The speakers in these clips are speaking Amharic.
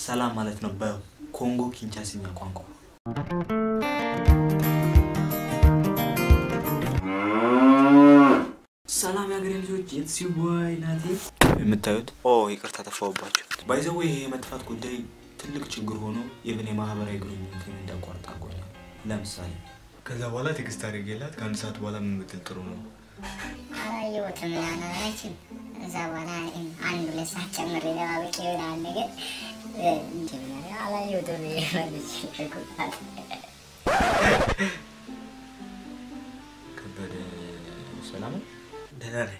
ሰላም ማለት ነው በኮንጎ ኪንቻሲኛ ቋንቋ። ሰላም የሀገሬ ልጆች ኢትስ ዩ ቦይ ናቲ። የምታዩት ኦ ይቅርታ ተፋውባቸው። ባይዘዌ ይሄ የመጥፋት ጉዳይ ትልቅ ችግር ሆኖ የብን የማህበራዊ ግንኙነትን እንዳቋርጥ አድርጎኛል። ለምሳሌ ከዛ በኋላ ቴክስት አድርጌላት ከአንድ ሰዓት በኋላ ምን ብትል ጥሩ ነው? አላየሁትም ያናችን እዛ በኋላ አንድ ሁለት ሰዓት ጨምሬ ደባበቂ ይሆናል ነገር መጀመሪያ አላየሁትም መልስ ከበደ ሰላም ነው? ደህና ነኝ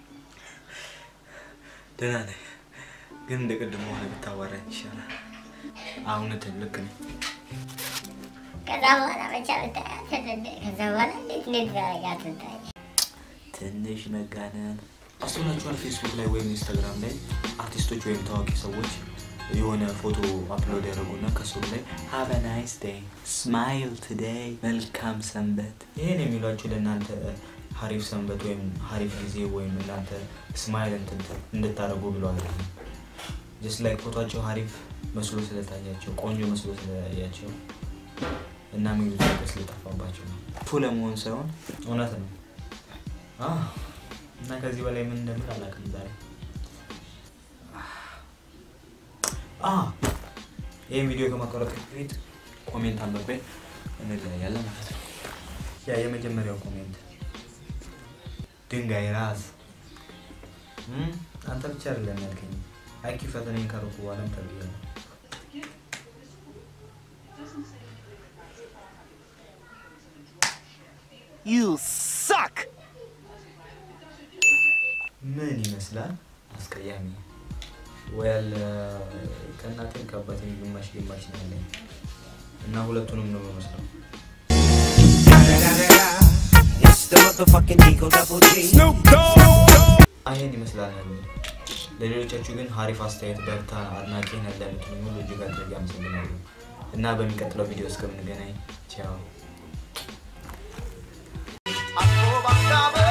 ደህና ነኝ፣ ግን እንደ ቅድሞ ሆነ ብታዋራኝ ይሻላል። እውነትህን ልክ ነኝ። ከዛ በኋላ ብቻ ብታያት ከዛ በኋላ እንዴት እንዴት ያረጋት ብታይ ትንሽ ነጋነን አስተውላችኋል? ፌስቡክ ላይ ወይም ኢንስታግራም ላይ አርቲስቶች ወይም ታዋቂ ሰዎች የሆነ ፎቶ አፕሎድ ያደርጉና ከስሩ ላይ ሃቭ አ ናይስ ዴይ ስማይል ቱዴይ መልካም ሰንበት። ይህን የሚሏችሁ ለእናንተ ሀሪፍ ሰንበት ወይም ሀሪፍ ጊዜ ወይም እናንተ ስማይል እንትን እንድታደርጉ ብሎ አይደለም። ጀስት ላይክ ፎቶቸው ሀሪፍ መስሎ ስለታያቸው ቆንጆ መስሎ ስለታያቸው እና የሚሉት ነገር ስለጠፋባቸው ነው። ፉ ለመሆን ሳይሆን እውነት ነው። አዎ። እና ከዚህ በላይ ምን እንደምል አላውቅም ዛሬ ይህን ቪዲዮ ከማቋረጥ በፊት ኮሜንት አንብቤ እንለያያለን ማለት ነው። ያ የመጀመሪያው ኮሜንት ድንጋይ ራስ እም፣ አንተ ብቻ አይደለም ያልከኝ አይኪ ፈተናዬን ካረኩ በኋላም ተብያለሁ። You suck! ምን ይመስላል? አስቀያሚ ወል ከእናቴም ከአባቴም ግማሽ ግማሽ ነው ያለኝ እና ሁለቱንም ነው የምመስለው። It's the motherfucking Eagle Double G. ይሄን ይመስላል ያለኝ። ለሌሎቻችሁ ግን ሀሪፍ አስተያየት በርታ፣ አድናቂ ነን ለምትሉኝ ሁሉ እጅግ አድርጌ አመሰግናለሁ እና በሚቀጥለው ቪዲዮ እስከምንገናኝ ቻው። I go back